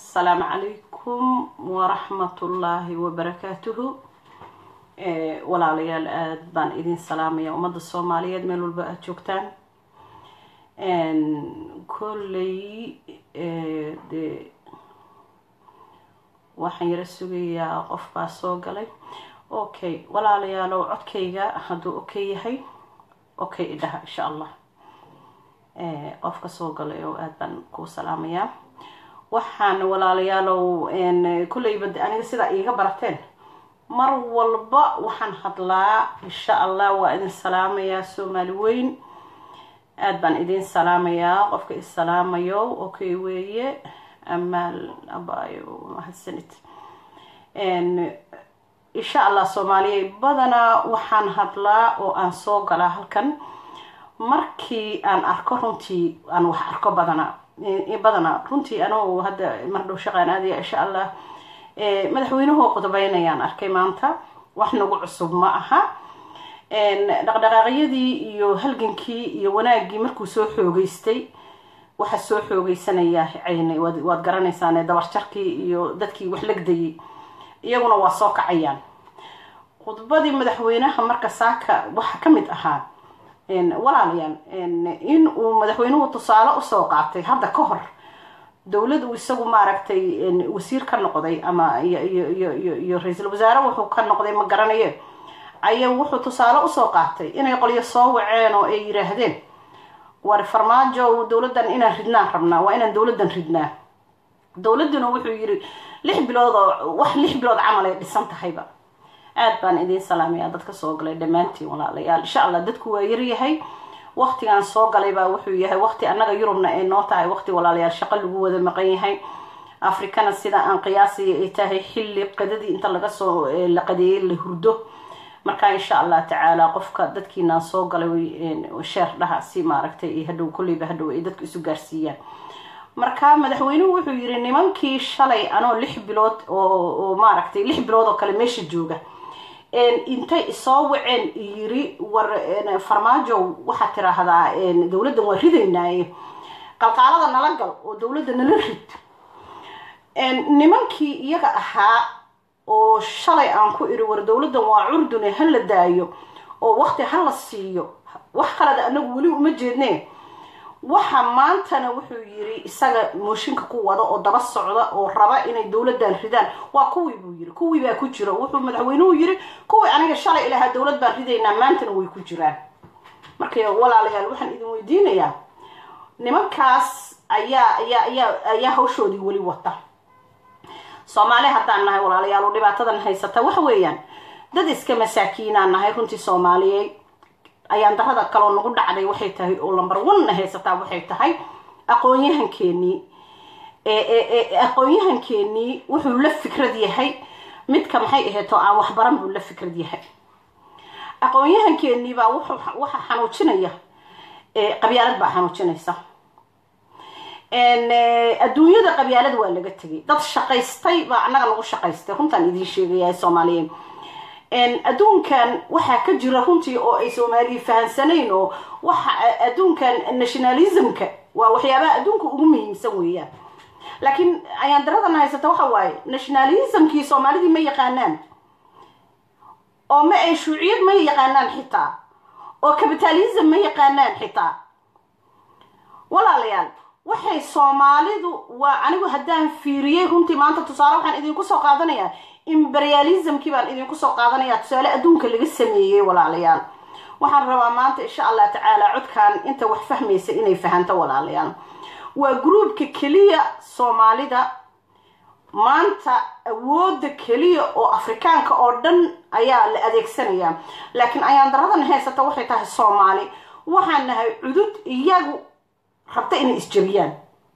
asalaamu calaykum waraxmatullaahi wabarakaatuhu walaalayaal aada baan idin salaamaya ummadda soomaaliyeed meel walba aada joogtaan kolley de waxaan yaro sugayaa qof baa soo galay okay walaalayaalow codkayga hadduu okay yahay okay idhaha insha allah qofka soo galay oo aada baan kuu salaamayaa waxaan walaalayaalow kolleyba aniga sidaa iiga barateen mar walba waxaan hadlaa insha allah waa idin salaamayaa soomaali weyn aada baan idin salaamayaa qofka isalaamayo okay weeye amaal abayo mahadsanid insha allah soomaaliya badanaa waxaan hadlaa oo aan soo galaa halkan markii aan arko runtii aan wax arko badanaa badanaa runtii anugu hadda mar dhow shaqaan aadaya insha allah madaxweynuhu qodbeynayaan arkay maanta wax nagu cusub ma aha dhaqdhaqaaqyadii iyo halgankii iyo wanaaggii markuu soo xoogeystay waxa soo xoogeysanaya cayne waad garanaysaane dabarjarkii iyo dadkii wax legdayay iyaguna waa soo kacayaan khudbadii madaxweynaha marka saaka waxa ka mid ahaa walaalayaal in uu madaxweynuhu tusaale usoo qaatay hadda ka hor dowlad uu isagu maaragtay wasiir ka noqday ama iyo ra-iisul wasaare wuxuu ka noqday ma garanaye aya wuxuu tusaale usoo qaatay inay qolyo soo waceen oo ay yiraahdeen war farmaajo dowladdan inaan ridnaan rabnaa waa inaan dowladdan ridnaa dowladduna wuxuu yiri lix bilood oo wax lix bilood camal ay dhisan tahayba aada baan idiin salaamaya dadka soo galay dhammaantiin walaalayaal insha allah dadku waa yaryahay waktigaan soo galay baa wuxuu yahay waqti annaga yurubna ay noo tahay waqti walaalayaal shaqo lagu wada maqan yahay afrikana sida aan qiyaasaya ay tahay xilli qadadii inta laga soo la qadeeyay la hurdo marka insha allah tacaala qofka dadkiinaan soo galay sheer dhaha si maaragtay hadhow kolleyba hadhow ay dadku isu gaarsiiyaan marka madaxweynuhu wuxuu yiri nimankii shalay anoo lix bilood oo maaragtay lix bilood oo kale meesha jooga intay isoo waceen yiri war farmaajo waxaad tiraahdaa dowladdan waa ridaynaaye qalqaalada nala gal oo dowladda nala rid nimankii iyaga ahaa oo shalay aan ku iri war dowladdan waa curdune ha la daayo oo waqti ha la siiyo wax kaleda anagu weli uma jeedne waxa maantana wuxuu yiri isaga mooshinka ku wada oo daba socda oo raba inay dowladdan ridaan waa kuwii buu yiri kuwii baa ku jira wuxuu madaxweynuhu yiri kuwii aniga shalay ilahaa dowlad baan ridaynaa maantana way ku jiraan marka walaalayaal waxaan idin weydiinayaa nimankaas ayaa ayaa ayaa ayaa hawshoodii weli wata soomaali haddaan nahay walaalayaal oo dhibaatadan haysata waxa weeyaan dad iska masaakiinaan nahay runtii soomaaliyeed ayaan darada kaloo nagu dhacday waxay tahay oo lamber one haysataa waxay tahay aqoon-yahankeenii aqoon-yahankeenii wuxuu la fikrad yahay midka maxay aheeto aan waxbaran buu la fikrad yahay aqoon-yahankeenii baa waxa xanuujinaya qabyaalad baa xanuujinaysa adduunyada qabyaalad waa laga tegay dad shaqaystay baa annaga nagu shaqaystay runtaan idiin sheegaya soomaaliyeed adduunkan waxaa ka jira runtii oo ay soomaaliya fahansanayn oo waxa adduunkan nationalismka waa waxyaabaha adduunka ugu muhiimsan weeyaan laakiin ayaan daradan haysata waxa waaye nationalismkii soomaalidii ma yaqaanaan oo ma ay shuuciyad ma yaqaanaan xitaa oo capitalism ma yaqaanaan xitaa walaalayaal waxay soomaalidu waa anigu haddaan fiiriyey runtii maanta tusaale waxaan idinku soo qaadanayaa imperialismkii baan idinku soo qaadanayaa tusaale adduunka laga sameeyey walaalayaal waxaan rabaa maanta insha allah tacaala codkan inta wax fahmaysa inay fahanto walaalayaal waa groupka keliya soomaalida maanta awooda keliya oo afrikaanka oo dhan ayaa la adeegsanayaa laakiin ayaan daradan haysata waxay tahay soomaali waxaan nahay cudud iyagu rabta inay isjabiyaan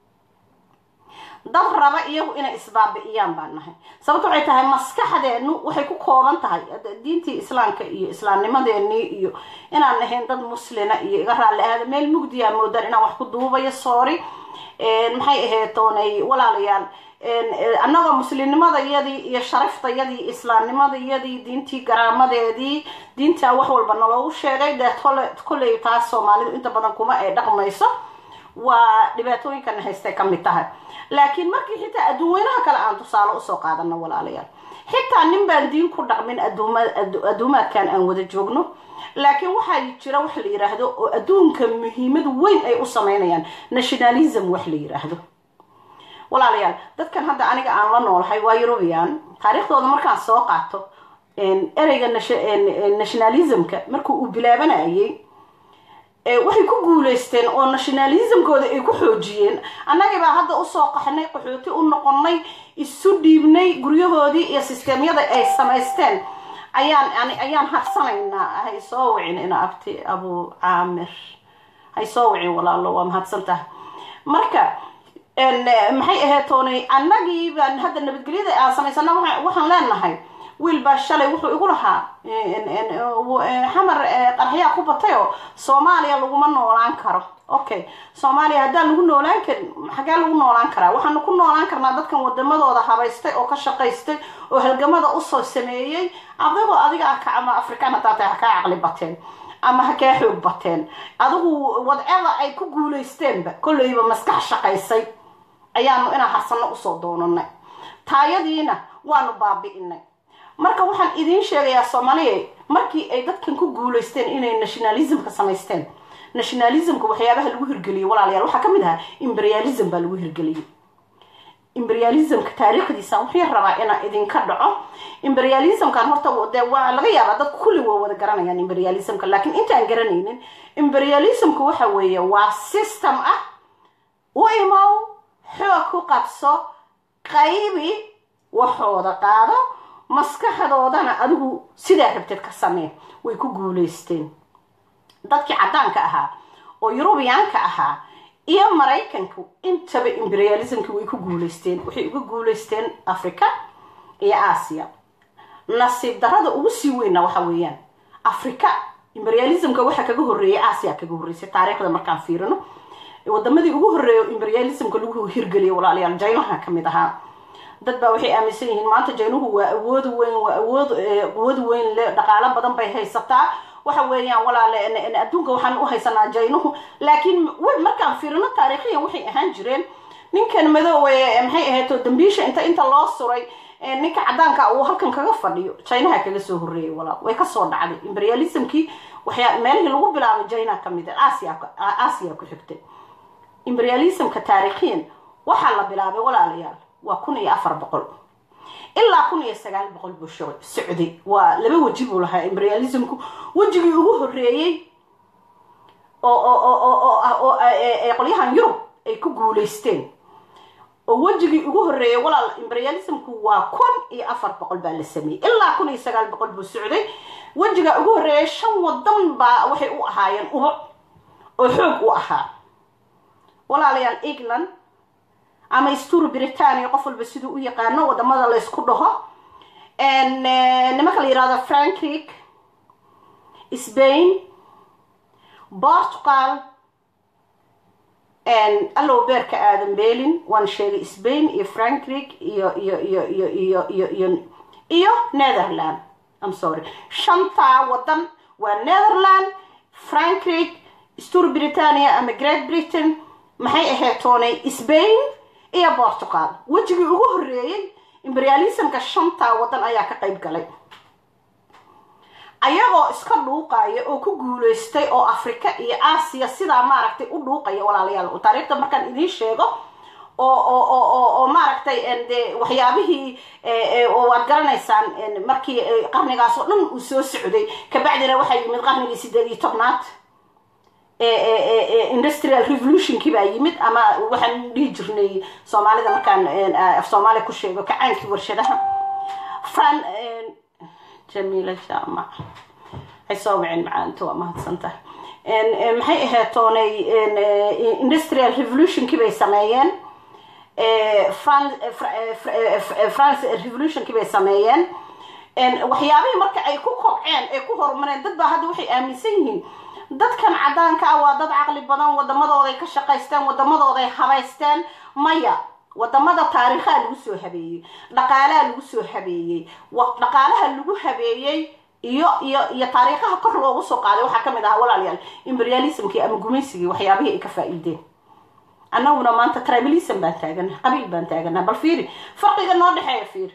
dad raba iyagu inay isbaabi'iyaan baan nahay sababto waxay tahay maskaxdeenu waxay ku kooban tahay diintii islaamka iyo islaamnimadeenii iyo inaan nahayn dad muslina iyo iga raalli ahada meel mugdiyaa moodaan inaan wax ku duubayo soori maxay aheetoonay walaalayaal annagoo muslimnimadayadii iyo sharaftayadii islaamnimadayadii diintii garaamadeedii diintaa wax walba naloogu sheegay dee kolley taas soomaalidu inta badan kuma ay dhaqmayso waa dhibaatooyinkana haystay ka mid tahay laakiin markii xitaa adduunweynaha kale aan tusaale usoo qaadano walaalayaal xitaa nin baan diin ku dhaqmin adduumaadkan aan wada joogno laakiin waxaa jira wax la yiraahdo oo adduunka muhiimad weyn ay u sameynayaan nationalism wax la yiraahdo walaalayaal dadkan hadda aniga aan la noolahay waa eurubian taariikhdooda markaan soo qaato ereyga nationalismka markuu uu bilaabanayay waxay ku guuleysteen oo nationalismkooda ay ku xoojiyeen annagibaa hadda usoo qaxnay qaxooti u noqonay isu dhiibnay guryahoodii iyo sisteemyada ay samaysteen ayaan ayaan harsanaynaa hay soo wicin ina abti abu caamir hay soo wicin walaalo waa mahadsan tahay marka maxay ahayd toonay annagii baan hadda nabadgelyada aan samaysana waxaan leenahay wiil baa shalay wuxuu igu lahaa xamar qarxyaa ku batay oo soomaaliya laguma noolaan karo okay soomaaliya haddaan lagu noolaan karin xagee lagu noolaan karaa waxaanu ku noolaan karnaa dadkan wadamadooda habaystay oo ka shaqaystay oo halgamada usoo sameeyey adigoo adiga ah kacama afrikaan haddaa tahay ha kaa caqli bateen ama ha kaa xoog bateen adigu wadcada ay ku guulaysteenba kolleyba maskax shaqaysay ayaanu inaan harsanno usoo doonanay taayadiina waanu baabi'inay marka waxaan idiin sheegayaa soomaaliya markii ay dadkan ku guulaysteen inay nationalismka samaysteen nationalismka waxyaabaha lagu hirgeliyey walaalayaal waxaa ka mid ahaa imperialism baa lagu hirgeliyey imperialismka taariikhdiisa wuxuu rabaa inaan idinka dhaco imperialismkan horta de waa laga yaabaa dadku kulli waa wada garanayaan imperialismka laakiin intaan garanaynin imperialismka waxa weeye waa system ah u imow xoog ku qabso qaybi waxooda qaado maskaxdoodana adigu sidaa rabteed ka samee way ku guulaysteen dadkii caddaanka ahaa oo yurubiyaanka ahaa iyo maraykanku intaba imperialismki way ku guulaysteen waxay uga guulaysteen africa iyo aasiya nasiib darada ugu sii weyna waxa weeyaan africa imperialismka waxaa kaga horreeyay aasiya kaga horreysay taariikhda markaan fiirino wadamadii ugu horreeya imperialismka lagu hirgeliyay walaalayaal jaynaha ka mid ahaa dad baa waxay aaminsan yihiin maanta jaynuhu waa awood weyn waa awood quwad weyn le dhaqaalo badan bay haysataa waxa weeyaan walaale adduunka waxaan u haysanaa jaynuhu laakiin markaan fiirino taariikhiyan waxay ahaan jireen ninkan madoowe maxay ahayd dambiisha inta inta loo suray ninka caddaanka uu halkan kaga fadhiyo jaynaha kaga soo horreeyay walaal way kasoo dhacday imperialismkii waxyaa meelihii lagu bilaabay jayna ka mid aasiya aasiya ku xigtay imperialismka taariikhiyan waxaa la bilaabay walaalayaal waa kun iyo afar boqol ilaa kun iyo sagaal boqol buu socday waa laba weji buu lahaa imperialismku wejigii ugu horreeyey oo qolyahan yurub ay ku guulaysteen oo wejigii ugu horreeyay walaal imperialismku waa kun iyo afar boqol baa la sameeyey ilaa kun iyo sagaal boqol buu socday wejiga ugu horreeyay shan wadan baa waxay u ahaayeen ubo oo xoog u ahaa walaalayaal england ama stur britania qof walba siduu u yaqaano wadamada laysku dhaho nimanka la yirahdo frankrig spain portugal allow beerka aadan belin waan sheegay spain iyo frankrig iyo iyo iyo iyo iyo iyo iyo iyo netherland am sorry shantaa wadan waa netherland frankrig stur britania ama great britain maxay ahayd toonay spain iyo portugal wejigii ugu horreeyey imperialismka shantaa wadan ayaa ka qayb galay ayagoo iska dhuuqaya oo ku guulaystay oo africa iyo aasiya sidaa maaragtay u dhuuqaya walaalayaal taariikhda markaan idiin sheego oo oo oo oo oo maaragtay de waxyaabihii waad garanaysaan markii qarnigaas oo dhan uu soo socday kabacdina waxaa yimid qarnigii sideed iyo tobnaad industrial revolutionkii baa yimid ama waxaan dhihi jirnay soomaalida markaan af soomaaliya ku sheego kacaankii warshadaha fran jamiila jaamac waxay soo waceen macaanta waa mahadsan tahay maxay ahayd toonay industrial revolutionkii bay sameeyeen france revolutionkii bay sameeyeen waxyaabihii marka ay ku kobceen ay ku horumareen dad baa hadda waxay aaminsan yihiin dadkan caddaanka ah waa dad caqli badan wadamadooday ka shaqaysteen wadamadooday habaysteen maya wadamada taariikhaa lagu soo habeeyey dhaqaalaha lagu soo habeeyey dhaqaalaha lagu habeeyey iyo iyo iyo taariikhaha kor loogu soo qaaday waxaa kamid ahaa walaalayaal imperialismkii ama gumaysigii waxyaabihii ay ka faa-iideen annaguna maanta tribalism baan taagana qabiil baan taagana bal fiiri farqiga noo dhexeeya fiiri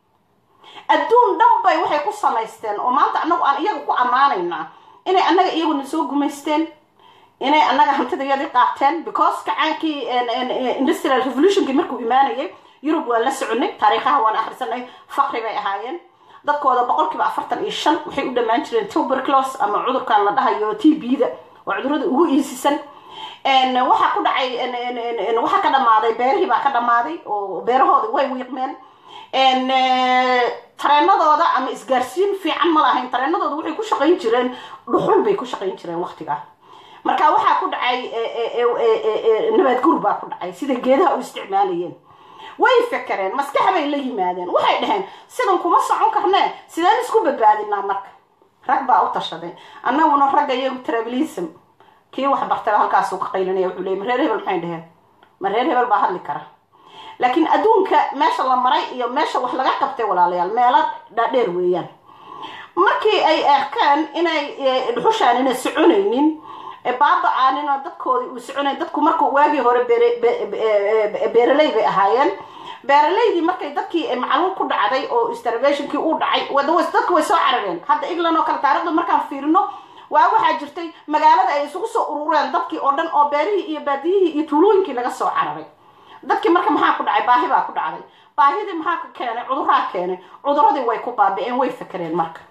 adduun dhan bay waxay ku samaysteen oo maanta annagu aan iyaga ku ammaanaynaa inay annaga iyaguna soo gumaysteen inay annaga hantidayadii qaateen because kacaankii industrial revolutionkii markuu imaanayay yurub waan la soconay taariikhaha waan akhrisanay fakri bay ahaayeen dadkooda boqolkiiba afartan iyo shan waxay u dhammaan jireen tuberclos ama cudurkan la dhahayo t b-da waa cudurada ugu iisisan waxaa ku dhacay waxaa ka dhamaaday beerihii baa ka dhamaaday oo beerahooda way wiiqmeen tareenadooda ama isgaarsiin fiican ma lahayn tareenadooda waxay ku shaqayn jireen dhuxul bay ku shaqayn jireen waqtigaa marka waxaa ku dhacay nabaad gur baa ku dhacay sida geedaha u isticmaalayeen way fekereen maskax bay la yimaadeen waxay dhaheen sidan kuma socon karnee sideen isku badbaadinaa marka rag baa u tashaday annaguna ragga iyagu trabilism kii wax bartaba halkaasuu ka qaylinaya wuxuu leeyay mareer hebel maxay dhaheen mareer hebel baa hadli kara laakiin adduunka meesha la maray iyo meesha wax laga qabtay walaalayaal meelo dhaadheer weeyaan markii ay arkeen inay dhuxushaan inay soconaynin baaba-aaninoo dadkoodii uu soconay dadku markuu waagii hore beeraley bay ahaayeen beeraleydii markay dadkii macluul ku dhacday oo starvationkii uu dhacay dadku way soo carareen hadda england oo kale taarikhda markaan fiirino waa waxaa jirtay magaalada ay isugu soo urureen dadkii oo dhan oo beerihii iyo baadiyihii iyo tuulooyinkii laga soo cararay dadkii marka maxaa ku dhacay baahi baa ku dhacday baahidii maxaa ka keenay cuduraa keenay cuduradii way ku baabi-een way fakereen marka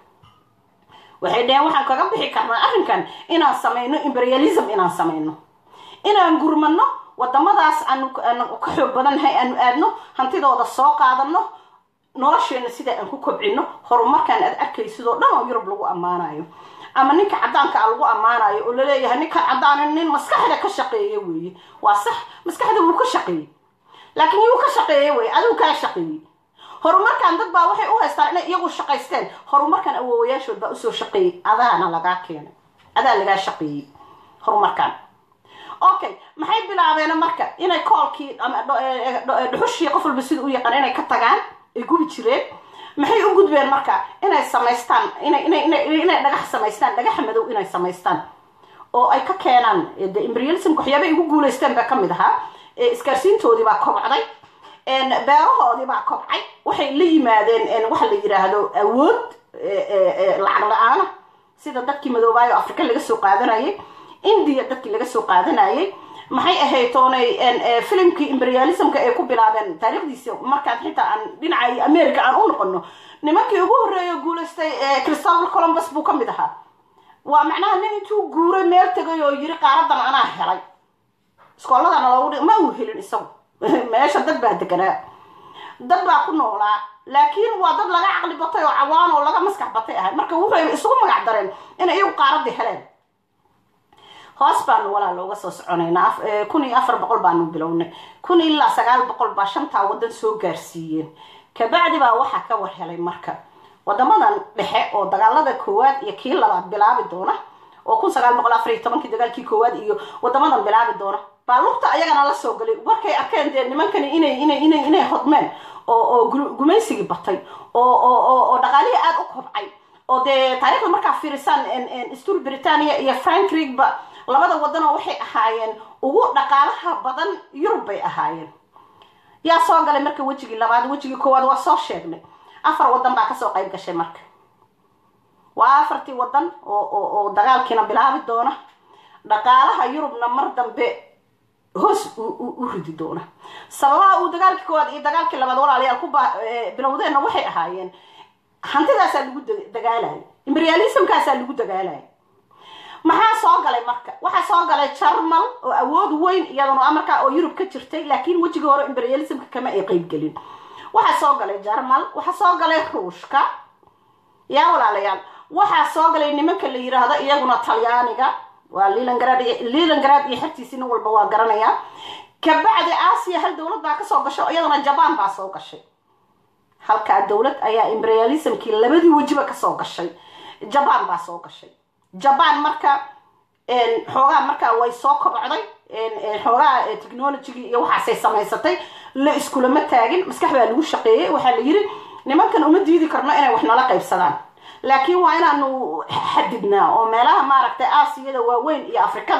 waxay dhaheen waxaan kaga bixi karnaa arrinkan inaan samayno imperialism inaan samayno inaan gurmano wadamadaas aanu ka xoog badannahay aanu aadno hantidooda soo qaadano nolosheena sida aan ku kobcino horumarkaan aad arkaysidoo dhan oo yurub lagu ammaanayo ama ninka caddaanka a lagu ammaanayo oo laleeyahay ninkan caddaana nin maskaxda ka shaqeeya weeye waa sax maskaxda wuu ka shaqeeyey laakiin yuu ka shaqeeye weye adigu kaa shaqeeyey horumarkan dad baa waxay u haystaan inay iyagu shaqaysteen horumarkan awoowayaashood baa usoo shaqeeyey adaana lagaa keenay adaa lagaa shaqeeyey horumarkan okay maxay bilaabeen marka inay koolkii ama dhuxushii qof walba sida u yaqaan inay ka tagaan ay gubi jireen maxay u gudbeen marka inay samaystaan inay inay inay inay dhagax samaystaan dhagaxa madow inay samaystaan oo ay ka keenaan de imperialismka waxyaabay ugu guulaysteen baa kamid ahaa isgaarsiintoodii baa kobcday beerahoodii baa kobcay waxay la yimaadeen waxa la yiraahdo awood lacag la-aana sida dadkii madoobaayo afrika laga soo qaadanayay india dadkii laga soo qaadanayay maxay ahayd toonay filimkii imperialismka ay ku bilaabeen taariikhdiisa markaan xitaa aan dhinaca america aan u noqono nimankii ugu horreeya guulaystay christopher columbus buu ka mid ahaa waa macnaha nin intuu guuray meel tegay oo yiri qaaradan anaa helay iskooladana loogu ma uu helin isagu meesha dad baa deganaa dad baa ku noolaa laakiin waa dad laga caqli batay oo cawaan oo laga maskax batay ahay marka wuxuu isugu magac dareen inay iyagu qaaradii heleen hoos baanu walaa looga soo soconaynaa kun iyo afar boqol baanu bilownay kun ilaa sagaal boqol baa shantaa wadan soo gaarsiiyeen kabacdi baa waxaa ka war helay marka wadamadan dhexe oo dagaalada koowaad iyo kii labaad bilaabi doona oo kun sagaal boqol afar iyo tobankii dagaalkii koowaad iyo wadamadan bilaabi doona baa lugta ayagana la soo galay markay arkeen dee nimankani inay inay inay inay hodmeen oo oo gumaysigii batay oo oo oo dhaqaalihii aada u kobcay oo dee taarikhda markaa fiirisaan stur britania iyo frankrigba labada wadanoo waxay ahaayeen ugu dhaqaalaha badan yurub bay ahaayeen yaa soo galay marka wejigii labaad wejigii koowaad waa soo sheegnay afar wadan baa kasoo qayb gashay marka waa afartii wadan oo oo dagaalkiina bilaabi doona dhaqaalaha yurubna mar dambe hoos u ridi doona sababaha uu dagaalkii koowaad iyo dagaalkii labaad walaalayaal ku bilowdeenna waxay ahaayeen hantidaasaa lagu dagaalaya imperialismkaasaa lagu dagaalaya maxaa soo galay marka waxaa soo galay jarmal oo awood weyn iyaduna amarkaa oo yurub ka jirtay laakiin wejigii hore imperialismka kama ay qeybgelin waxaa soo galay jarmal waxaa soo galay ruushka yaa walaalayaal waxaa soo galay nimanka la yiraahdo iyaguna talyaaniga waa lilangrad lilangrad iyo xertiisi nin walba waa garanayaa kabacdi aasiya hal dowlad baa kasoo gashay iyaduna jaban baa soo gashay halkaa dowlad ayaa imperialismkii labadii wejiba kasoo gashay jaban baa soo gashay jaban marka xoogaa markaa way soo kobcday xoogaa technologigii iyo waxaasay samaysatay la iskulama taagin maskax baa lagu shaqeeyey waxaa la yiri nimankan uma diidi karno inay wax nala qaybsadaan laakiin waa inaanu xadidnaa oo meelaha maaragtay aasiyada waaweyn iyo afrikada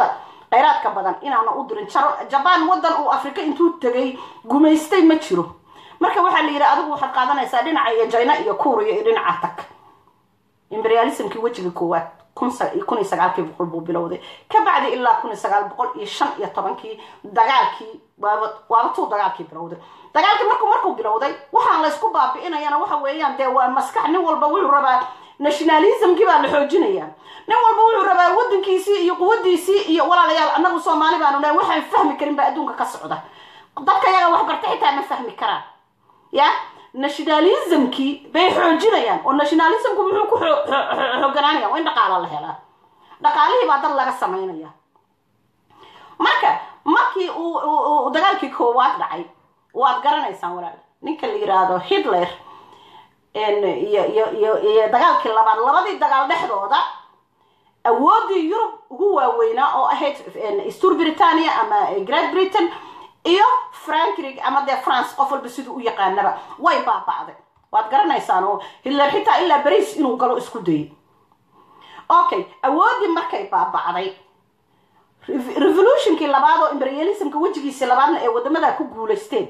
khayraadka badan inaana u dirin jabaan waddan uu afrika intuu tegay gumaystay ma jiro marka waxaa la yidhi adigu waxaad qaadanaysaa dhinaca iyo jina iyo kuuriya iyo dhinaca tag imperialismkii wejiga koowaad kun iyo sagaalkii boqol buu bilowday ka bacdi ilaa kun iyo sagaal boqol iyo shan iyo tobankii dagaalkii waaba waaba tuu dagaalkii bilowday dagaalkii markuu markuu bilowday waxaan laysku baabi'inayana waxa weeyaan dee waa maskax nin walba wuxuu rabaa nationalismkii baa la xoojinaya nin walba wuxuu rabaa wadankiisii iyo quwadiisii iyo walaalayaal annagu soomaali baanu nahay waxaan fahmi karin baa adduunka ka socda dadka yaga wax barta xitaa ma fahmi karaan ya nationalismkii bay xoojinayaan oo nationalismku muxuu ku xooganaanaya waa in dhaqaala la helaa dhaqaalihii baa dad laga samaynaya marka markii uu dagaalkii koowaad dhacay waad garanaysaan walaal ninka la yiraahdo hitler iyo iyo iyo iyo dagaalkii labaad labadii dagaal dhexdooda awoodii yurub ugu waaweynaa oo ahayd stur britania ama great britain iyo frankrig ama dee france qof walba siduu u yaqaanaba way baaba'day waad garanaysaan oo hitler xitaa ilaa bariis inuu galo isku dayay okay awoodii markay baaba'day revolutionkii labaad oo imperialismka wejigiisii labaadna ee wadamada ku guulaysteen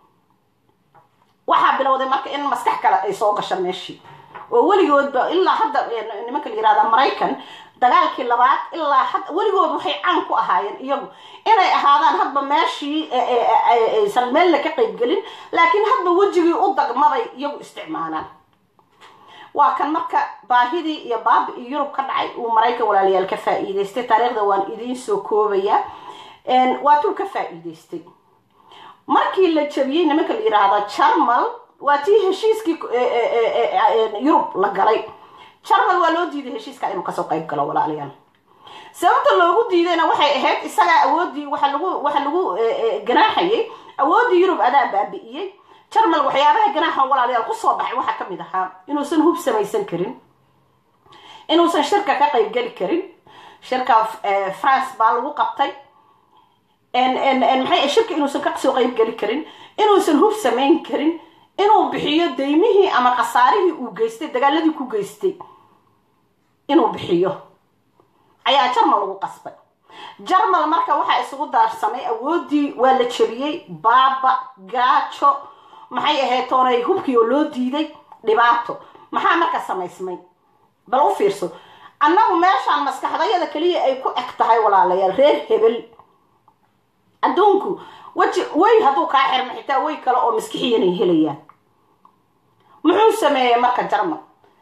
waxaa bilowday marka in maskax kale ay soo gasho meeshii oo weligoodba ilaa hadda nimanka la yirahda maraykan dagaalkii labaad ilaa had weligood waxay caan ku ahaayeen iyagu inay ahaadaan hadba meeshii aysan meelna ka qaybgelin laakiin hadba wejigii u dagmabay iyagu isticmaalaan waa kan marka baahidii iyo baabi iyo yurub ka dhacay uu maraykan walaalayaal ka faa'iidaystay taariikhda waan idiin soo koobaya waatuu ka faa'iidaystay markii la jabiyey nimanka la yidhaahda jarmal waa tii heshiiskii yurub la galay jarmal waa loo diiday heshiiska inuu kasoo qayb galo walaalayaal sababta loogu diidayna waxay ahayd isagaa awoodii waxa lagu waxa lagu ganaaxayay awooddii yurub adaa baabi'iyey jarmal waxyaabaha ganaaxa walaalayaal kusoo baxay waxaa kamid ahaa inuusan hub samaysan karin inuusan shirka ka qayb geli karin shirka france baa lagu qabtay maxay shirka inuusan kasoo qayb geli karin inuusan hub samayn karin inuu bixiyo daymihii ama khasaarihii uu geystay dagaaladii ku geystay inuu bixiyo ayaa jarmal lagu qasbay jarmal marka waxaa isugu daarsamay awoodii waa la jebiyey baaba gaajo maxay ahayd toonay hubkii oo loo diiday dhibaato maxaa marka samaysmay bal u fiirso annagu meeshaan maskaxdayada keliya ay ku eg tahay walaalayaal reer hebel adduunku weji way hadduu kaa xirma xitaa way kale oo maskixiyanay helayaan muxuu sameeyey marka jarmal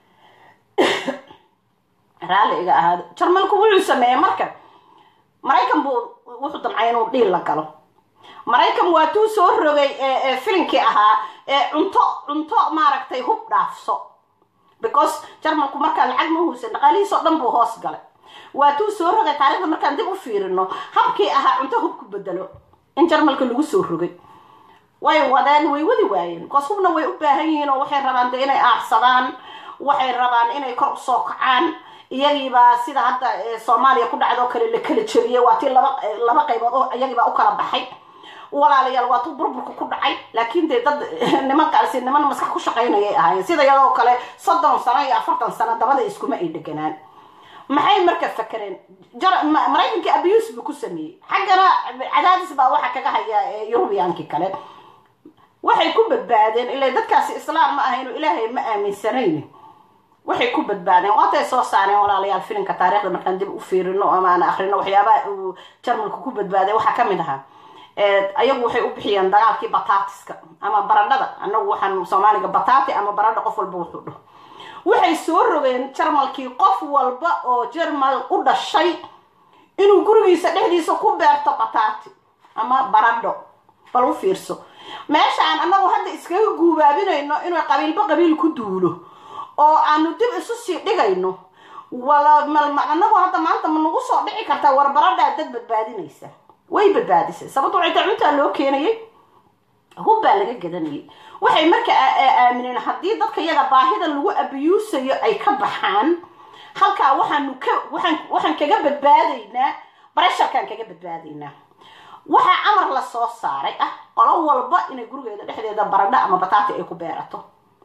raalli iga ahaado jarmalku wuxuu sameeyey marka maraykan buu wuxuu damcay inuu dhiil la galo maraykan waa tuu soo rogay filinkii ahaa cunto cunto maaragtay hub dhaafso because jarmalku markaa lacag ma huusan dhaqaalihiisoo dhan buu hoos galay waa tuu soo rogay taarikhda markaan dib u fiirino habkii ahaa cunto hub ku bedelo in jarmalka lagu soo rogay way wadeen way wadi waayeen because hubna way u baahan yihiin oo waxay rabaan de inay aarsadaan waxay rabaan inay kor usoo kacaan iyagiibaa sida hadda soomaaliya ku dhacdoo kale la kala jebiyey waa tii laba laba qaybood oo iyagiibaa u kala baxay walaalayaal waa tuu burburka ku dhacay laakiin dee dad nimankaasi niman maskax ku shaqaynayay ahaayeen sida iyadoo kale soddon sano iyo afartan sano dabada iskuma ay dheganaan maxay marka fakereen maraykankii abuse buu ku sameeyey xaggana cadaadis baa waxa kaga haya yurubiyankii kale waxay ku badbaadeen ila dadkaasi islaam ma ahayno ilaahay ma aaminsanayn waxay ku badbaadeen waatay soo saareen walaalayaal filimka taarikhda markaan dib u fiirino ama aan akrino waxyaabaha uu jarmalku ku badbaaday waxaa kamid ahaa ayagu waxay u bixiyeen dagaalkii batatiska ama baradhada anagu waxaan soomaaliga batati ama baradha qof walba wuxuu dhaho waxay soo rogeen jarmalkii qof walba oo jarmal u dhashay inuu gurigiisa dhexdiisa ku beerto batati ama baradho bal u fiirso meeshaan anagu hadda iskaga guubaabinayno inuu qabiilba qabiil ku duulo oo aanu dib isu sii dhigayno wala anagu hadda maanta ma nagu soo dhici kartaa war baradhaa dad badbaadinaysa way badbaadisay sababto waxay taa cuntaa loo keenayay hub baa laga gadanayay waxay marka aamineen haddii dadka yaga baahida lagu abiyuusayo ay ka baxaan halkaa waxaanu ka waxaan waxaan kaga badbaadaynaa baresharkaan kaga badbaadaynaa waxaa amar la soo saaray ah qolo walba inay gurigeeda dhexdeeda baradho ama bataati ay ku beerato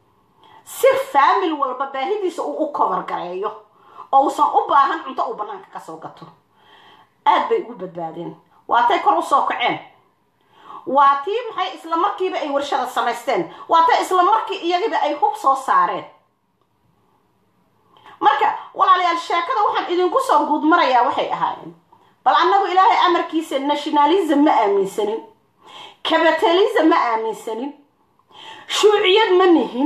si faamil walba baahidiisa uu u kobar gareeyo oo uusan u baahan cunto uu banaanka kasoo gato aad bay ugu badbaadeen waatay kor usoo kaceen waa tii maxay isla markiiba ay warshada samaysteen waa tay isla markii iyagiba ay hub soo saareen marka walaalayaal sheekada waxaan idinku soo guud marayaa waxay ahaayeen bal annagu ilaahay amarkiisa nationalism ma aaminsanin capitalism ma aaminsanin shuuciyad ma nihin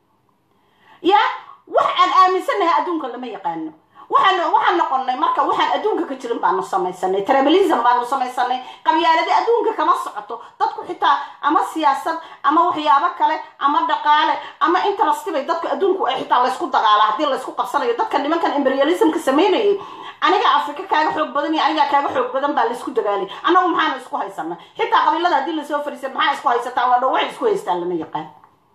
ya wax aan aaminsannahay adduunka lama yaqaano waxaan waxaan noqonnay marka waxaan adduunka ka jirin baanu samaysanay tribalism baanu samaysanay qabyaaladi adduunka kama socoto dadku xitaa ama siyaasad ama waxyaabo kale ama dhaqaale ama interest bay dadku adduunku ay xitaa laysku dagaala haddii laysku qabsanayo dadka nimankan imperialismka samaynayay aniga afrika kaaga xoog badan iyo aniga kaaga xoog badan baa laysku dagaalay annagu maxaanu isku haysana xitaa qabiilada haddii lasoo fariisay maxaa isku haysataa waa dhow waxay isku haystaan lama yaqaan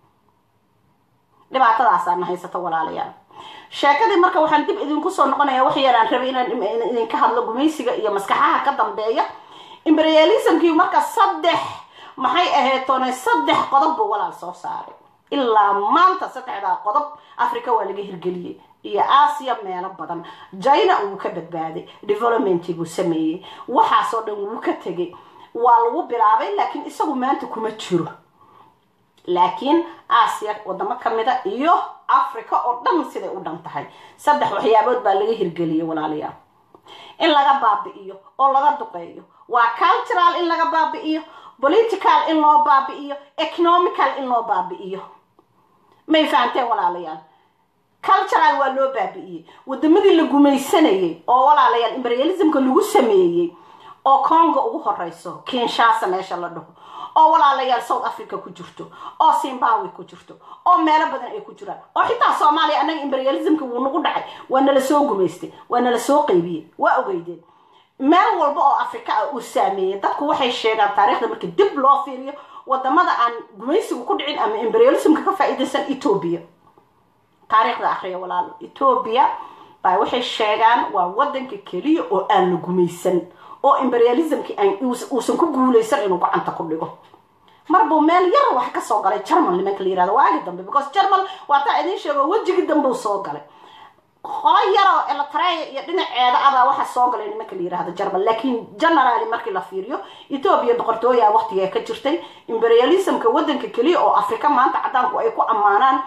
dhibaatadaasaana haysata walaalayaal sheekadii marka waxaan dib idinku soo noqonaya wax yaraan rabay inaan idinka hadlo gumaysiga iyo maskaxaha ka dambeeya imperialismkii marka saddex maxay aheetoonay saddex qodob buu walaal soo saaray ilaa maanta saddexdaa qodob africa waa laga hirgeliyey iyo aasiya meelo badan china wuu ka badbaaday developmentii buu sameeyey waxaasoo dhan wuu ka tegay waa lagu bilaabay laakiin isagu maanta kuma jiro laakiin aasiya wadamo kamida iyo africa oo dhan siday u dhan tahay saddex waxyaabood baa laga hirgeliyay walaalayaal in laga baabi'iyo oo laga duqeeyo waa cultural in laga baabi'iyo political in loo baabi'iyo economical in loo baabi'iyo may fahanteen walaalayaal cultural waa loo baabi'iyey wadamadii la gumaysanayay oo walaalayaal imperialismka lagu sameeyey oo congo ugu horeyso kinshasa meesha la dhaho oo walaalayaal south africa ku jirto oo zimbabwe ku jirto oo meelo badan ay ku jiraan oo xitaa soomaaliya annaga imperialismka wuu nagu dhacay waa nala soo gumaystay waa nala soo qaybiyey waa ogeydeen meel walba oo africa ah uu saameeyey dadku waxay sheegaan taariikhda marka dib loo fiiriyo wadamada aan gumaysigu ku dhicin ama imperialismka ka faa-iidaysan ethoobia taariikhda akhriya walaal ethoobia baa waxay sheegaan waa wadanka keliya oo aan la gumaysan oo imperialismki uusan ku guulaysan inuu gacanta ku dhigo marbuu meel yar wax ka soo galay german nimanka la yirahdo waagi dambe because german waa taa idiin sheego wejigii dambeu soo galay qolo yaroo elatreya iyo dhinaceeda abaa waxa soo galay nimanka la yirahdo german laakiin generaly markii la fiiriyo ethoobia boqortooya waqtigaa ka jirtay imperialismka wadanka keliya oo africa maanta cadaanku ay ku ammaanaan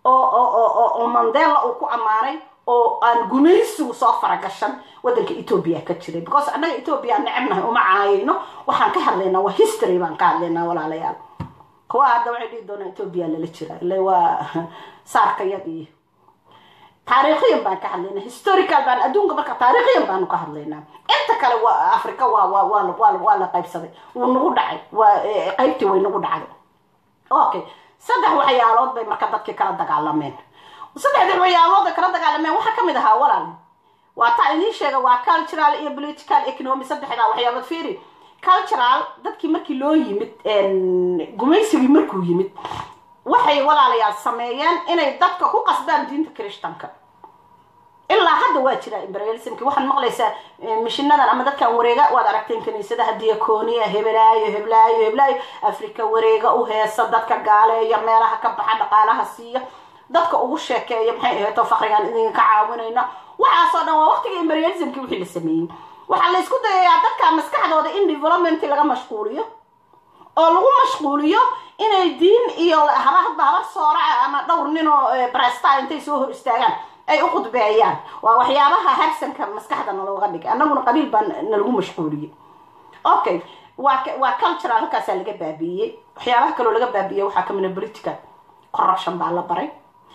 oo mandela uu ku ammaanay oo aan gumaysigu soo faragashan wadanka ethoobia ka jiray because annaga ethoobia necebnahay uma caayayno waxaan ka hadlaynaa waa history baan ka hadlaynaa walaalayaal kuwa hadda waxay dhihi doonaa ethoobia lala jira ile waa saarka yad iyo taariikhiyan baan ka hadlaynaa historical baan adduunka marka taariikhiyan baanu ka hadlaynaa inta kale waa africa waa waa waa waa waa la qaybsaday wuu nagu dhacay waa qaybtii way nagu dhacday okay saddex waxyaalood bay marka dadkii kala dagaalameen saddexda waxyaalood ay kala dagaalameen waxaa kamid ahaa walaal waa taa idiin sheega waa cultural iyo political economy saddexdaa waxyaalood fiiri cultural dadkii markii loo yimid gumaysigii markuu yimid waxay walaalayaal sameeyeen inay dadka ku qasbaan diinta christanka ilaa hadda waa jira imperialismki waxaad maqlaysaa mishinadan ama dadkan wareega waad aragteen kaniisadaha diaconia hebelaayo heblaayo heblaayo africa wareega u heesa dadka gaaleeya meelaha ka baxa dhaqaalaha siiya dadka ugu sheekeeya maxay aheeto fakrigaan idinka caawinayna waxaasoo dhan waa waqtiga imperialismki wixii la sameeyey waxaa la isku dayayaa dadka maskaxdooda in development laga mashquuliyo oo lagu mashquuliyo inay diin iyo habahadba habar sooraca ama dhowr ninoo bresta intay soo hor istaagaan ay u qudbeeyaan waa waxyaabaha harsanka maskaxda nalooga dhigay annaguna qabiil baa nalagu mashquuliyey okay waa waa cultural halkaasaa laga baabi'iyey waxyaabaha kaloo laga baabi'iyey waxaa kamida political corruption baa la baray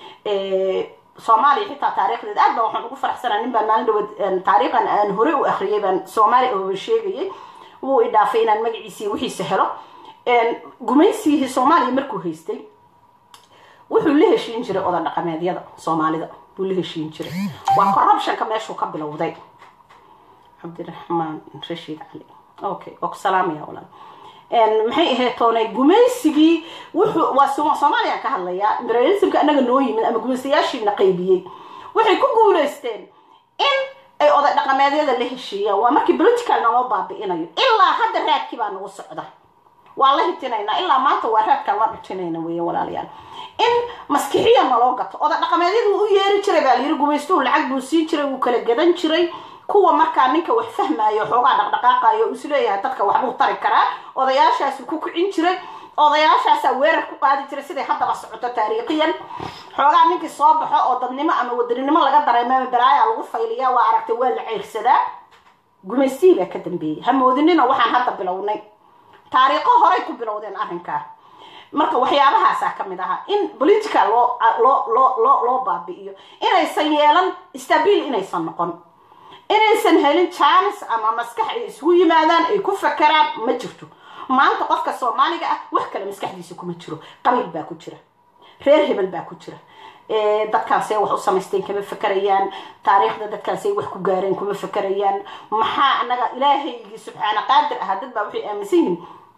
soomaaliya xitaa taariikhdeeda aad baa waxaan ugu faraxsanaa nin baan maalin dhawood taariikhan aan hore u akhriyay baan soomaaliya ooga sheegayay wuu i dhaafay inaan magaciisii wixiisa helo gumaysigii soomaaliya markuu haystay wuxuu la heshiin jiray oda dhaqameedyada soomaalida buu la heshiin jiray waa corruptionka meeshuu ka bilowday cabdiraxmaan rashiid cali okay waa ku salaamaya walaal maxay ahayd toonay gumaysigii wuxuu waa soomaaliya ka hadlayaa imperialismka annaga noo yimid ama gumaystayaashiina qaybiyey waxay ku guulaysteen in ay oday dhaqameedyada la heshiiyaan waa markii political naloo baabi'inayo ilaa hadda raadkii baa nagu socda waa la hitinaynaa ilaa maanta waa raadkaan la dhutinayna weeye walaalayaal in maskixiya naloo gato oday dhaqameedyadu u yeeri jiray baa layiri gumaystuhu lacag buu siin jiray wuu kala gadan jiray kuwa markaa ninka wax fahmaayo xoogaa dhaqdhaqaaqayo o isleeyahay dadka waxbuu tari karaa odayaashaasu ku kicin jiray odayaashaasaa weerar ku qaadi jiray siday haddaba socoto taariikhiyan xoogaa ninkii soo baxo oo dadnimo ama wadaninimo laga dareemama balaaya lagu fayliya waa aragtay waa la ceyrsadaa gumaystii baa ka dambeeyey hamoodinina waxaan hadda bilownay taariikho horay ku bilowdeen arrinkaa marka waxyaabahaasaa ka mid ahaa in political loo loo loo loo loo baabi'iyo inaysan yeelan stabiil inaysan noqon inaysan helin jaanis ama maskax ay isugu yimaadaan ay ku fakeraan ma jirto maanta qofka soomaaliga ah wax kale maskaxdiisa kuma jiro qabiil baa ku jira reer hebel baa ku jira dadkaasay wax u samaysteen kama fakerayaan taariikhda dadkaasay wax ku gaareen kuma fakerayaan maxaa anaga ilaahaygii subxaana qaadir ah dad baa waxay aaminsan yihiin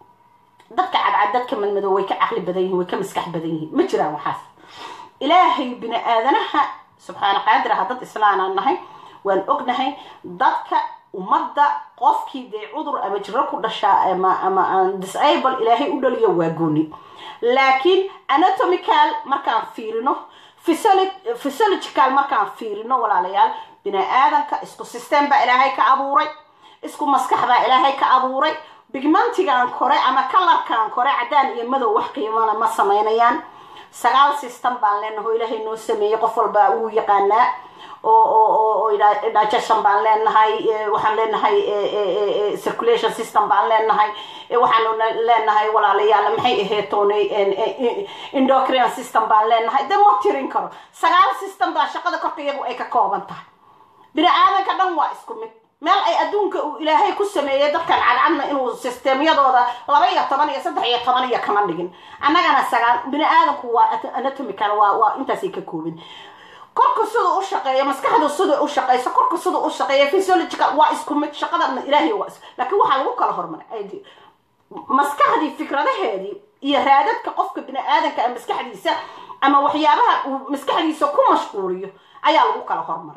dadka cadcad dadka madmadow way ka caqli badan yihin way ka maskax badan yihiin ma jiraan waxaas ilaahay bini aadanaha subxaana qaadir ah dad islaanaan nahay waan ognahay dadka ummadda qofkii dee cudur ama jiro ku dhashaa ama ama disable ilaahay u dhaliyo waa gooni laakiin anatomical markaan fiirino physiological markaan fiirino walaalayaal bini aadanka isku system baa ilaahay ka abuuray isku maskax baa ilaahay ka abuuray bigmantigan kore ama kalarkan kore cadaan iyo madow wax qiimana ma samaynayaan sagaal system baan leenahay oo ilaahay noo sameeyey qof walba uu yaqaanaa oo oo oo digestion baan leenahay waxaan leenahay circulation system baan leenahay waxaan leenahay walaalayaal maxay aheetoonay endocrine system baan leenahay de ma tirin karo sagaal system baa shaqada korka iyagu ay ka kooban tahay bini aadanka dhan waa isku mid meel ay adduunka uu ilaahay ku sameeyey dadkan cadcadna inuu systemyadooda laba iyo toban iyo saddex iyo toban iyo kama dhigin annagana sagaal bini aadanku waa anatomical waa waa intaasay ka koobin korka sida u shaqeeya maskaxda sida u shaqeyso korka sida u shaqeeya physiological waa isku mid shaqadana ilaahay waa isku laakiin waxaa lagu kala hormaray maskaxdii fikradaheedii iyo raadadka qofka bini aadanka a maskaxdiisa ama waxyaabaha uu maskaxdiisa ku mashquuliyo ayaa lagu kala hormaray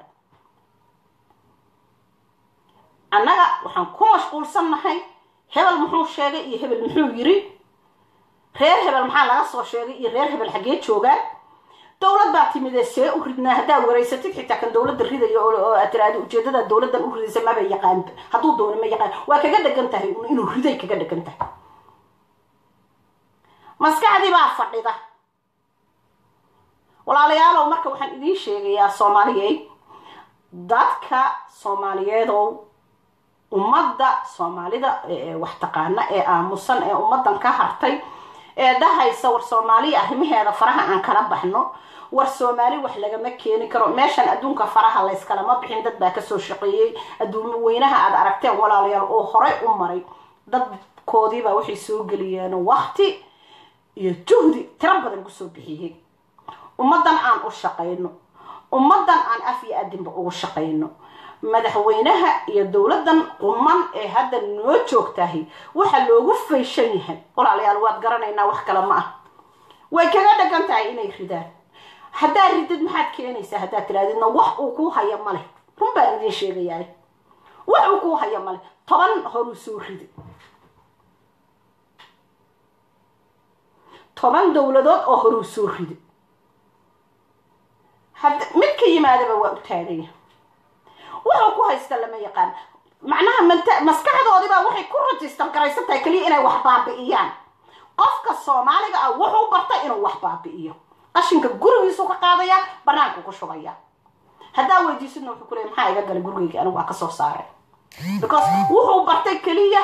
annaga waxaan ku mashquulsannahay hebel muxuu sheegay iyo hebel muxuu yiri reer hebel maxaa laga soo sheegay iyo reer hebel xaggee joogaan dowlad baa timidee see u ridnaa haddaad wareysatid xitaa kan dowladda ridayo oo aad tiraahdo ujeedada dowladdan u ridaysa maba yaqaan hadduu doono ma yaqaan waa kaga dhegan tahay inuu riday kaga dhegan tahay maskaxdii baa fadhida walaalayaalow marka waxaan idiin sheegayaa soomaaliyey dadka soomaaliyeedow ummadda soomaalida wax taqaana ee aamusan ee ummaddan ka hartay ee dhahaysa war soomaaliya arrimaheeda faraha aan kala baxno war soomaali wax lagama keeni karo meeshan adduunka faraha layskalama bixin dad baa kasoo shaqeeyey adduun weynaha aad aragteen walaalayaal oo horey u maray dadkoodiibaa waxay soo geliyeen wakti iyo juhdi tiro badan kusoo bixiyey ummaddan aan u shaqayno ummaddan aan af iyo adinba ugu shaqayno madaxweynaha iyo dowladdan quman ee hadda noo joogtahay waxa loogu fayshan yahay walaalayaal waad garanaynaa wax kale ma ah way kaga dhagan tahay inay ridaan haddaad ridid maxaad keenaysaa haddaad tirahdidna wax uu kuu haya maleh run baan idiin sheegayaa wax uu kuu haya maleh toban horuu soo ridi toban dowladood oo horuu soo ridi had mid ka yimaadaba waa u taagaya wuxuu ku haysta lama yaqaan macnaha mt maskaxdoodiibaa waxay ku rajistar garaysan tahay keliya inay wax baabi'iyaan qofka soomaaliga ah wuxuu bartay inuu wax baabi'iyo qashinka gurigiisu ka qaadaya banaanku ku shubaya haddaa weydiisidna wuxuu kuleey maxaa iga galay gurigayga anigu waa kasoo saaray because wuxuu bartay keliya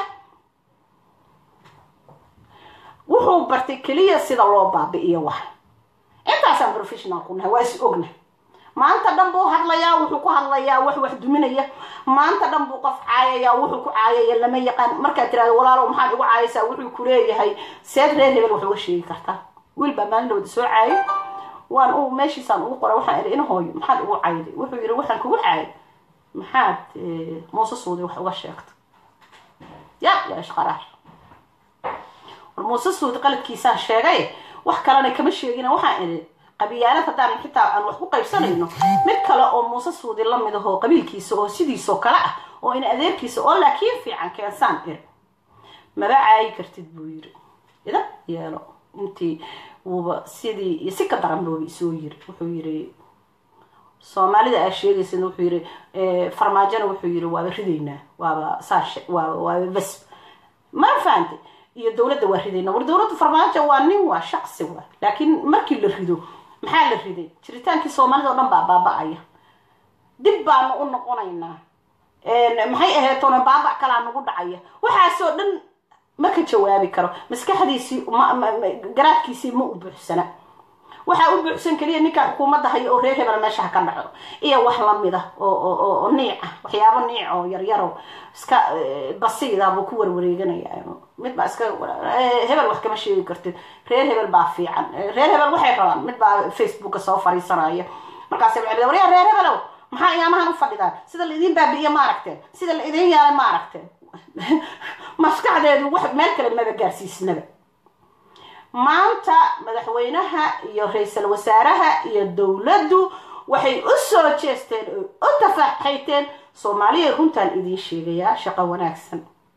wuxuu bartay keliya sida loo baabi'iyo wax intaasaan professional ku nahay waa is ogna maanta dhan buu hadlayaa wuxuu ku hadlayaa wax wax duminaya maanta dhan buu qof caayayaa wuxuu ku caayaya lama yaqaan markaad tirahdo walaalow maxaad igu caayaysaa wuxuu ku leeyahay seed reer hebel wax uga sheegi kartaa wiil baa maalindhooda soo caayay waan u meeshiisaan ugu qoray waxaan idhi in hooyo maxaad igu caayday wuxuu yidhi waxaan kugu caayay maxaad muuse suudi wax uga sheegta ya yaa ishqaraar war muuse suudi qaladkiisaan sheegay wax kalena kama sheegina waxaan idhi qabyaalad haddaan xitaa aan wax ku qaybsanayno mid kale oo muuse suudi la mid ahoo qabiilkiisa oo sidiisoo kale ah oo in adeerkiisa oo laakiin fiican keensaan iri maba caayi kartid buu yiri ida yeelo intii wuuba sidii iyo si ka daran booba isoo yiri wuxuu yiri soomaalida aa sheegaysan wuxuu yiri farmaajona wuxuu yiri waaba ridaynaa waaba saash waaba waaba bas ma fahantay iyo dowladda waa ridaynaa war dowladda farmaajo waa nin waa shaqsi waa laakiin markii la rido maxaa la riday jiritaankii soomaalida o dhan baa baaba-aya dib baanu u noqonaynaa maxay aheetoona baaba kalaa nagu dhacaya waxaasoo dhan ma ka jawaabi karo maskaxdiisii garaadkiisii ma u buuxsana waxaa u buuxsan keliya ninka xukuumadda hayo oo reer hebel meesha ha ka dhaco iyo wax lamid ah oo niic ah waxyaabo niic oo yaryaro iska basiida buu ku warwareeganaya mid baa iska hebel wax kama sheegi kartid reer hebel baa fiican reer hebel waxay rabaan mid baa facebooka soo fariisanaya markaas waxay waryaa reer hebelow maxaa iyaamahan u fadhidaan sida la idiin baabi'iye ma aragteen sida la idiin yaalay ma aragteen maskaxdeedu wax meel kale maba gaarsiisnaba maanta madaxweynaha iyo ra-iisul wasaaraha iyo dowladdu waxay u soo jeesteen oo u tafaxayteen soomaaliya runtaan idiin sheegayaa shaqo wanaagsan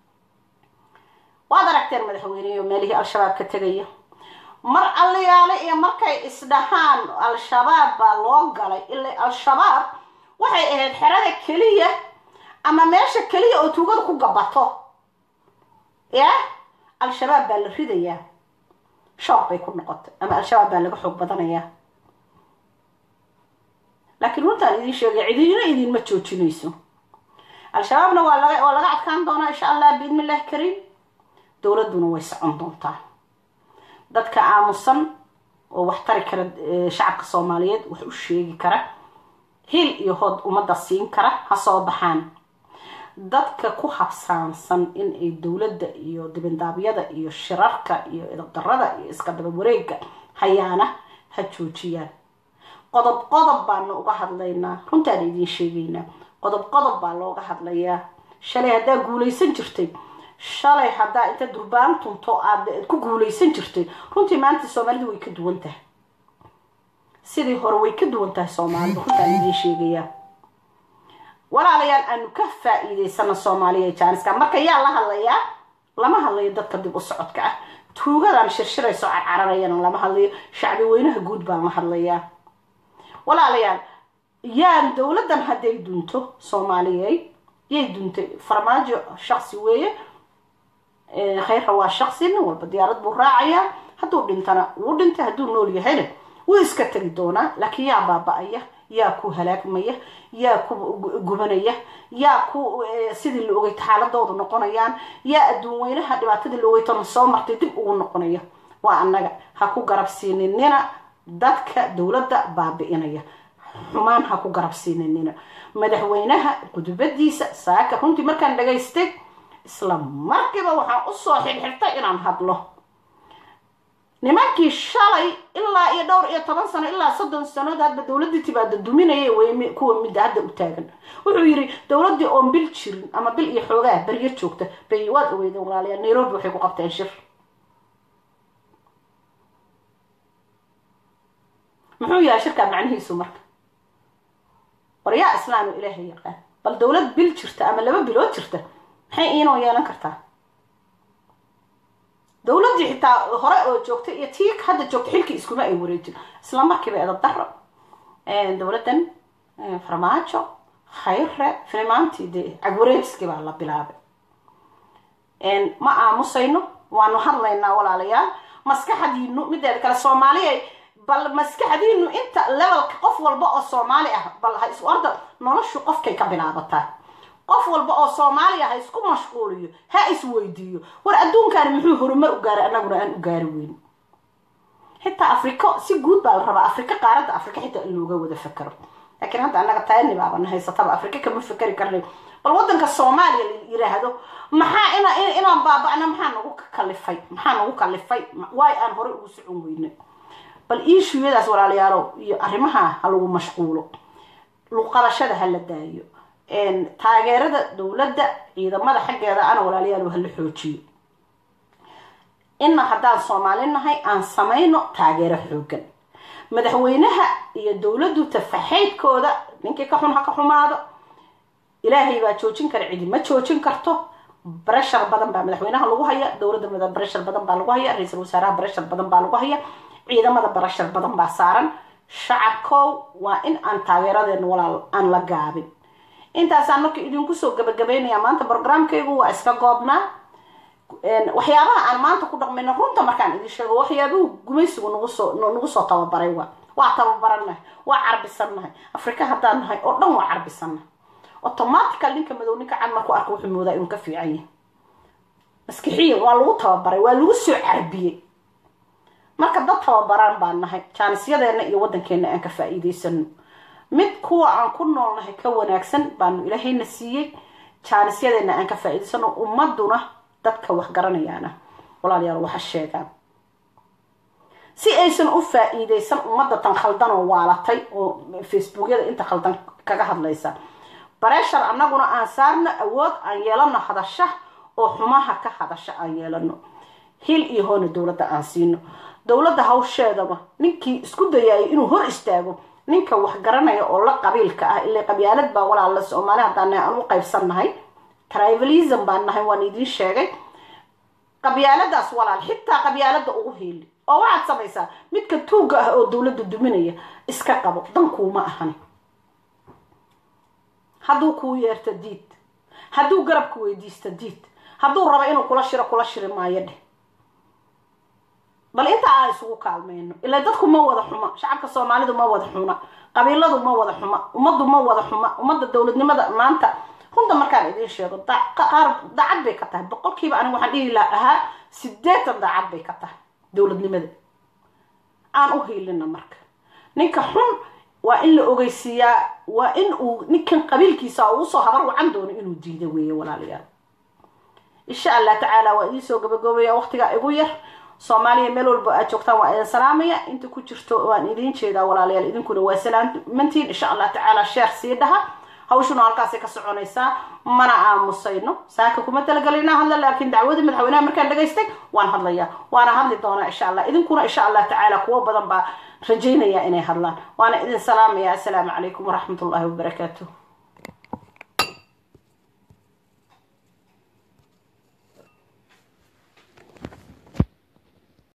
waad aragteen madaxweyneyo meelihii al-shabaab ka tegaya mar allayaale iyo markay isdhahaan al-shabaab baa loo galay ilaa al-shabaab waxay ahayd xerada keliya ama meesha keliya oo tuugada ku gabato ya al-shabaab baa la ridayaa shoog bay ku noqotay ama al-shabaab baa laga xoog badanayaa laakiin runtaan idiin sheegay cidina idinma joojinayso al-shabaabna waa laga waa laga adkaan doonaa insha allah biidni illahi kariim dowladduna way socon doontaa dadka aamusan oo wax tari kara shacabka soomaaliyeed wax u sheegi kara hil iyo hood ummadda siin kara ha soo baxaan dadka ku habsaansan in ay dowladda iyo dibindaabyada iyo shirarka iyo idabdarada iyo iska daba wareega hayaana ha joojiyaan qodob qodob baanu uga hadlaynaa runtaan idiin sheegaynaa qodob qodob baa looga hadlayaa shalay haddaa guulaysan jirtay shalay haddaa inta durbaan tunto aad ku guulaysan jirtay runtii maanta soomaalidu way ka duwan tahay sidii hore way ka duwan tahay soomaalidu runtaan idiin sheegayaa walaalayaal aanu ka faa-iideysana soomaaliya jaaniska marka yaa la hadlayaa lama hadlayo dadka dib u socodka ah tuugadan shirshirayso carcararayana lama hadlayo shacbi weynaha guud baan la hadlayaa walaalayaal yaan dowladdan hadday dunto soomaaliyey yay duntay farmaajo shaqsi weeye khayrra waa shaqsi nin walba diyaarad buu raacayaa hadduu dhintana wuu dhintay hadduu nool yahayna wuu iska tegi doonaa laakiin yaa baaba-aya yaa ku halaagmaya yaa ku gubanaya yaa ku sidii la ogay xaaladoodu noqonayaan yaa adduun weynaha dhibaatadii la ogeytona soo martay dib ugu noqonaya waa annaga ha ku garabsiininina dadka dowladda baabi-inaya xumaan ha ku garabsiininina madaxweynaha gudubadiisa saaka runtii markaan dhagaystay isla markiiba waxaan usoo xirxirtay inaan hadlo nimankii shalay ilaa iyo dhowr iyo toban sano ilaa soddon sanood hadba dowladdii tibaada duminayay way kuwa midda hadda u taagan wuxuu yidhi dowladdii oon bil jirin ama bil iyo xoogaa baryo joogta bay waad ogeydeen walaalayaa nairobi waxay ku qabteen shir muxuu yahay shirkaa macnihiisu marka war yaa islaam oo ilaahay yaqaan bal dowlad bil jirta ama laba bilood jirta maxay iinoo yeelan kartaa dowladdii xitaa hore oo joogta iyo tii hadda joogta xilkii iskuma ay wareejin isla markiiba edab daro dowladdan farmaajo khayre filimaantii dee cagwareejiskii baa la bilaabay ma aamusayno waanu hadlaynaa walaalayaal maskaxdiinu mideeda kale soomaaliya bal maskaxdiinu inta levelka qof walba oo soomaali ah bal ha isu orda noloshu qofkay ka bilaabataa qof walba oo soomaaliya ha isku mashquuliyo ha isweydiiyo war adduunkaani muxuu horumar u gaaray annaguna aan u gaari weyn xitaa afriko si guud baa la rabaa afrika qaaradda afrika xitaa in looga wada fakero laakiin hadda annaga tayani baabana haysataba afrika kama fakeri karnay bal waddanka soomaaliya la yiraahdo maxaa ina inaan baaba-na maxaa nagu kalifay maxaa nagu kalifay waay aan horey ugu socon weynay bal iishuyadaas walaalayaalow iyo arrimaha ha lagu mashquulo luqadashada ha la daayo taageerada dowladda ciidamada xaggeeda ana walaalayaal hala xoojiyo ina haddaan soomaali nahay aan samayno taageero xoogan madaxweynaha iyo dowladdu tafaxaydkooda ninkii ka xun ha ka xumaado ilaahay baa joojin kara cidi ma joojin karto breshar badan baa madaxweynaha lagu haya dowladda breshar badan baa lagu haya ra-iisul wasaaraha breshar badan baa lagu haya ciidamada breshar badan baa saaran shacabkow waa in aan taageeradeena walaal aan la gaabin intaasaan marka idinku soo gabagabeynaya maanta brograamkaygu waa iska goobnaa waxyaabaha aan maanta ku dhaqmayno runta markaan idin sheego waxyaabuhu gumaysigu nagu soo nagu soo tababaray waa waa tababarannahay waa carbisannahay afrika haddaan nahay oo dhan waa carbisannahay automatical ninka madow ninka cad marku arka wuxuu moodaa inuu ka fiican yahay maskixiyan waa lagu tababaray waa lagu soo carbiyey marka dad tababaraan baan nahay jaanisyadeena iyo waddankeena aan ka faa-iideysano mid kuwa aan ku noolnahay ka wanaagsan baanu ilaahayna siiyey jaanisyadeena aan ka faa-iideysano ummaduna dadka wax garanayaana walaalayaal waxa sheegaan si aysan u faa-iideysan ummadda tan khaldan oo waalatay oo facebookyada inta khaldan kaga hadlaysa bareshar annaguna aan saarno awood aan yeelano hadasha oo xumaha ka hadasha aan yeelano hil iyo hoona dowladda aan siino dowladda hawsheedaba ninkii isku dayaayay inuu hor istaago ninka wax garanaya oo la qabiilka ah ilaa qabyaalad baa walaala soomaali haddaan aan u qaybsannahay trivalism baan nahay waan idiin sheegay qabyaaladaas walaal xitaa qabyaalada ugu hiili oo waxaad samaysaa midka tuugga ah oo dowladda duminaya iska qabo dankuuma ahani hadduu kuu yeerto diid hadduu garabku weydiisto diid hadduu rabo inuu kula shiro kula shiri maayo dheh bal inta aan isugu kaalmeyno ilaa dadku ma wada xuma shacabka soomaalidu ma wada xuma qabiiladu ma wada xuma ummaddu ma wada xuma ummadda dowladnimada maanta runta markaan idiin sheego qaar daacad bay ka tahay boqolkiiba aniga waxaan dhihi laha ahaa sideetan daacad bay ka tahay dowladnimada aan u hiilina marka ninka xun waa in la ogeysiiyaa waa in uu ninkan qabiilkiisa uu usoo habar wacan doono inuu diido weeye walaalayaal insha allah tacaala waa idiin soo gabagaboobaya waqtigaa igu yar soomaaliya meel walba aad joogtaan waa idin salaamaya inta ku jirto waan idiin jeedaa walaalayaal idinkuna waa salaamantiin insha allah tacaala sheer sii dhaha hawshuna halkaasay ka soconaysaa mana aamusayno saaka kuma talagalay inaan hadla laakiin dacwadii madaxweynaha markaan dhagaystay waan hadlayaa waana hadli doonaa insha allah idinkuna insha allah tacaala kuwo badan baa rajaynaya inay hadlaan waana idin salaamaya assalaamu calaykum waraxmat ullahi wabarakaatuh